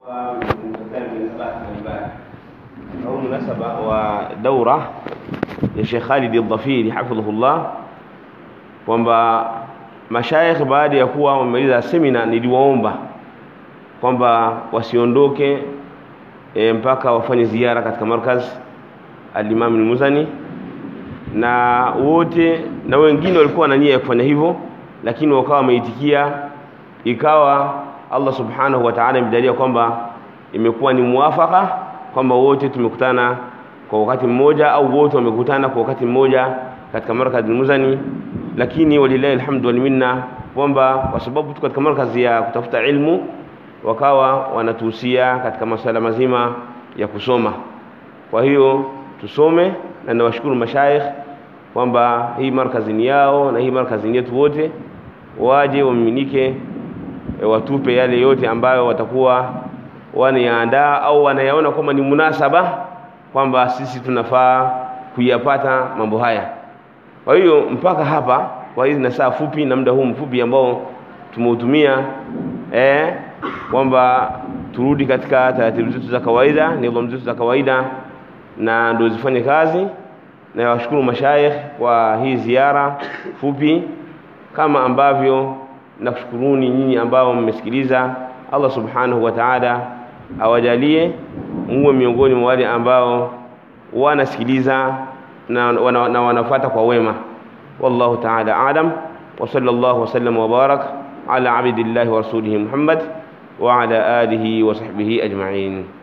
au munasaba wa daura ya Sheikh Khalid al-Dhafiri hafidhahullah kwamba mashaikh baada ya kuwa wamemaliza semina niliwaomba kwamba wasiondoke e, mpaka wafanye ziara katika markaz al-Imam al-Muzani na wote na wengine walikuwa na nia ya kufanya hivyo lakini wakawa wameitikia ikawa Allah subhanahu wa ta'ala imejalia kwamba imekuwa ni muwafaka kwamba wote tumekutana kwa wakati mmoja au wote wamekutana kwa wakati mmoja katika markazi Muzani, lakini walillahi alhamdu wal minna, kwamba kwa sababu tu katika markazi ya kutafuta ilmu wakawa wanatuhusia katika masuala mazima ya kusoma. Kwa hiyo tusome, na nawashukuru mashaikh kwamba hii markazi ni yao na hii markazi ni yetu wote, waje wamiminike, e, watupe yale yote ambayo watakuwa wanayaandaa au wanayaona kwamba ni munasaba kwamba sisi tunafaa kuyapata mambo haya. Kwa hiyo mpaka hapa, kwa hizi na saa fupi na muda huu mfupi ambao tumeutumia eh, kwamba turudi katika taratibu zetu za kawaida, nidhamu zetu za kawaida, na ndio zifanye kazi. Na washukuru mashaikh kwa hii ziara fupi, kama ambavyo nakushukuruni nyinyi ambao mmesikiliza. Allah subhanahu wa ta'ala awajalie muwe miongoni mwa wale ambao wanasikiliza na, wana, na wanafuata kwa wema. Wallahu ta'ala alam wa sallallahu wasallam wa barak ala abdillahi wa rasulihi Muhammad wa ala alihi wa sahbihi ajma'in.